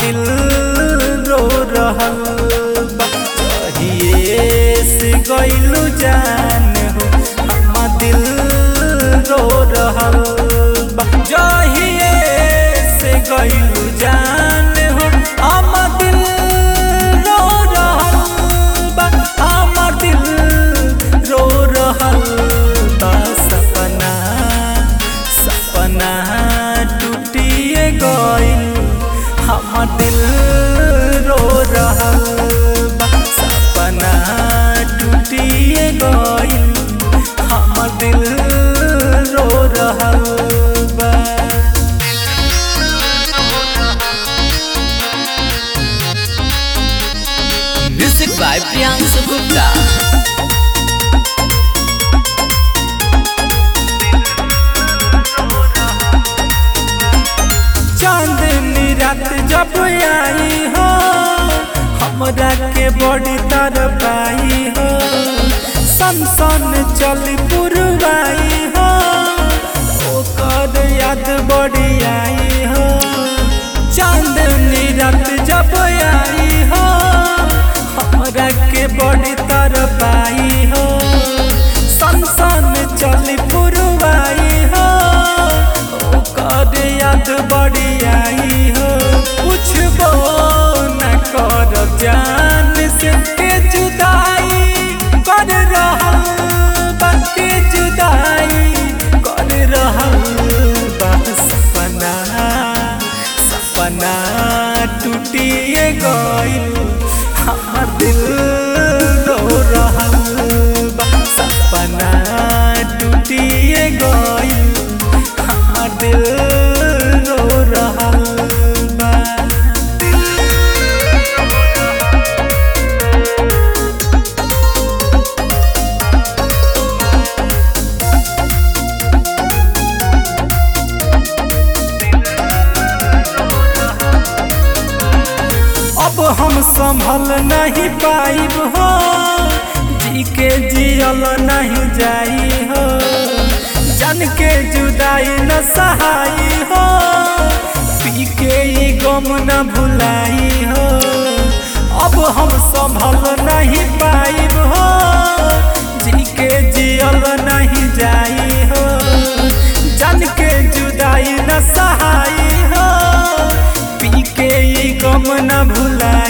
दिल रो रहल बा कहिए से गइलू जान हो हम दिल रो रहल बा जहिए से गइलू जान हो हम दिल रो रहल बा हम दिल रो रहल बा सपना सपना टूटिए गइल हम दिल रो रहल बा सपना टूटिए गइल हम दिल रो रहल बा Music by Priyansu Gupta. चांदनी रात जब आई हो हमरा के बड़ी तरफ आई हो सन सन चली पुरवाई हो ओकर याद बड़ी आई हो चांदनी रात जब आई हो हमरा के बड़ी तरफ आई हो सन सन चली पुरवाई हो ओकर याद बड़ी आई हो पूछबो न कर जान से के जुदाई कर रहल बा के जुदाई कर रहल बा सपना सपना टूटिए गइल हमर दिल रो रहल बा सपना टूटिए गइल हमर दिल रो रहल बा अब हम संभल नहीं पाइब हो जी के जियल नहीं जाई हो जन के जुदाई न सहाई हो पी के ई गम न भुलाई हो अब हम संभल नहीं पाइब हो जी के जियल नहीं जाई हो जन के जुदाई न सहाई हो पी के ई गम न भुलाई